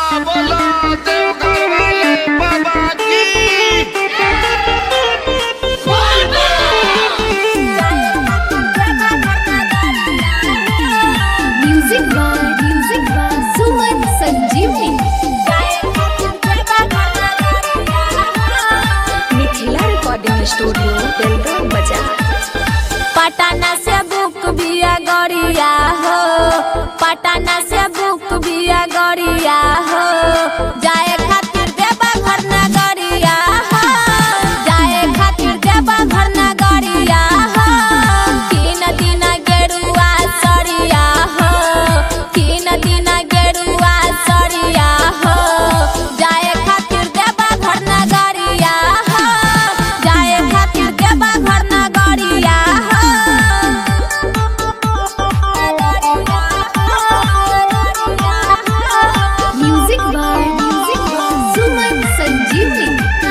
बोला देवघर वाले बाबा की music by music by Suman Sanjivani Mithila recording studio बेलगाम बाजार पटना से बुक बिया गड़िया हो पटना से बुक बिया गड़िया हो जाए खातिर देबा घर ना गड़िया हो जाए खातिर देबा घर ना गड़िया हो तीन दिन गेरुआ सरिया हो तीन दिन गेरुआ सरिया हो जाए खातिर देबा घर ना गड़िया हो जाए खातिर देबा घर ना गड़िया music by music by Suman Sanjivani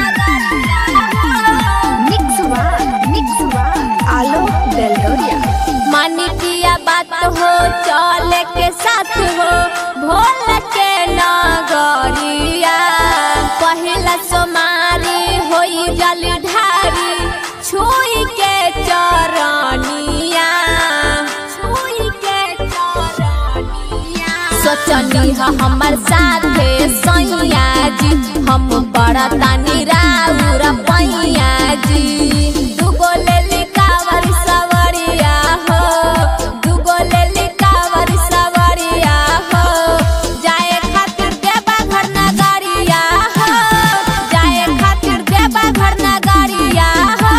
mix by mix by Alok Belgoria मानिकिया बात हो चले के साथ हो भोल के नगरिया पहिला सोमारी होई जल ढारी छुई के चरनिया छुई के चरनिया सोचनी ह हमर साथे सैया जी हम बड़ा तानी राउर पैया जी दुगो लेली कावर सवरिया हो दुगो लेली कावर सवरिया हो जाए खातिर देबा घर ना गाड़िया हो जाए खातिर देबा घर ना गाड़िया हो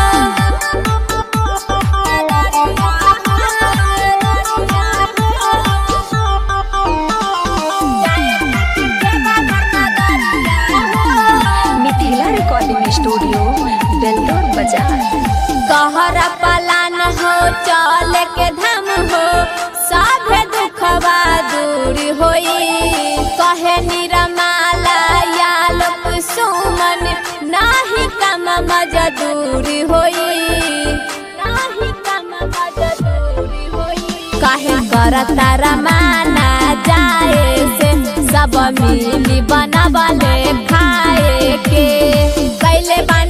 मिथिला रिकॉर्डिंग स्टूडियो बेलगाम बाजार कहरा पलान हो चल के धाम हो सब दुखवा दूर होई कहे निरमाला या लोक सुमन नाही कम मजदूर होई नाही कम मजदूर होई काहे करता रमाना जाए से सब मिली बनावले खाए के कैले बा